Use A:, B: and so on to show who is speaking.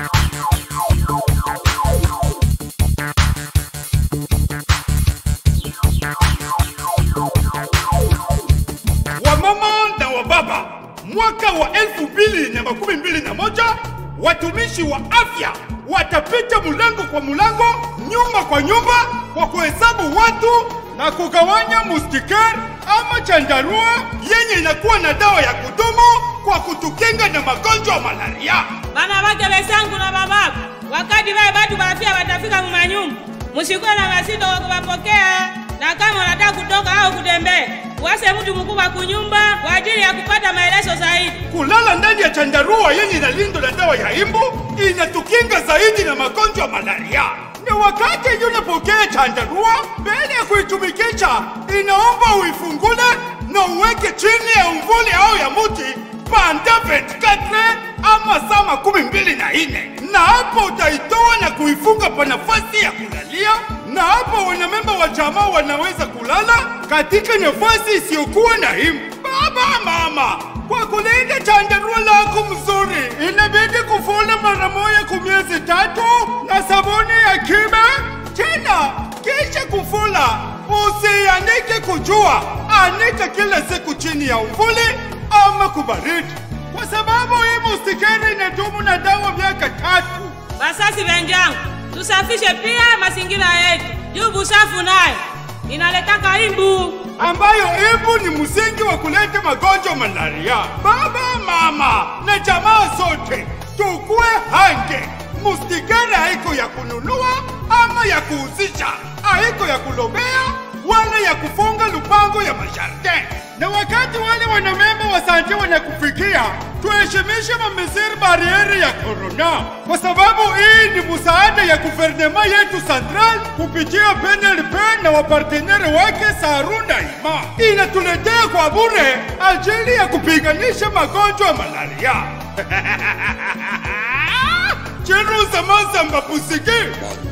A: Wamama na wababa, mwaka wa elfu mbili na makumi mbili na moja watumishi wa afya watapita mulango kwa mulango, nyumba kwa nyumba, kwa kuhesabu watu na kugawanya mustikar ama chandarua yenye inakuwa na dawa ya kudumu kwa kutukinga na magonjwa ya malaria.
B: Bana bake besangu na babaku, wakati baye batu bafya batafika mumanyumba, musikuwe na masito wa kubapokea, na kama unataka kutoka au kutembea, wase mtu mkubwa kunyumba kwa ajili ya kupata maelezo zaidi.
A: Kulala ndani ya chandarua yenye inalindwa na dawa ya imbu inatukinga zaidi na magonjwa ya malaria. Na wakati unapokea chandarua, mbele ya kuitumikisha, inaomba uifungule na uweke chini ya umvuli au ya muti panda 24 ama saa makumi mbili na ine, na hapo utaitoa na kuifunga pa nafasi ya kulalia, na hapo wanamemba wa jamaa wanaweza kulala katika nafasi isiyokuwa na imbu. Baba mama, kwa kulinda chandarua lako mzuri, inabidi kufula mara moja kwa miezi tatu na sabuni ya kime. Tena kisha kufula, usianike kujua, anika kila siku chini ya umvuli ama kubaridi, kwa sababu hii mustikari inadumu na dawa miaka tatu.
B: Basasi benjangu, tusafishe pia mazingira yetu, juu busafu naye inaletaka imbu.
A: ambayo imbu ni msingi wa kuleta magonjwa malaria. Baba, mama na jamaa zote tukue hange. Mustikari haiko ya kununua ama ya kuuzisha, haiko ya kulobea wala ya kufunga lupango ya masharti. Na wakati wale wanamemba wa sante wanakufikia, tuheshimishe mamesiri barieri ya korona, kwa sababu hii ni msaada ya guvernema yetu central kupitia PNLP na wapartenere wake Sarunda Ima, inatuletea kwa bure ajili ya kupiganisha magonjwa ya malaria. Chiru sama samba pusiki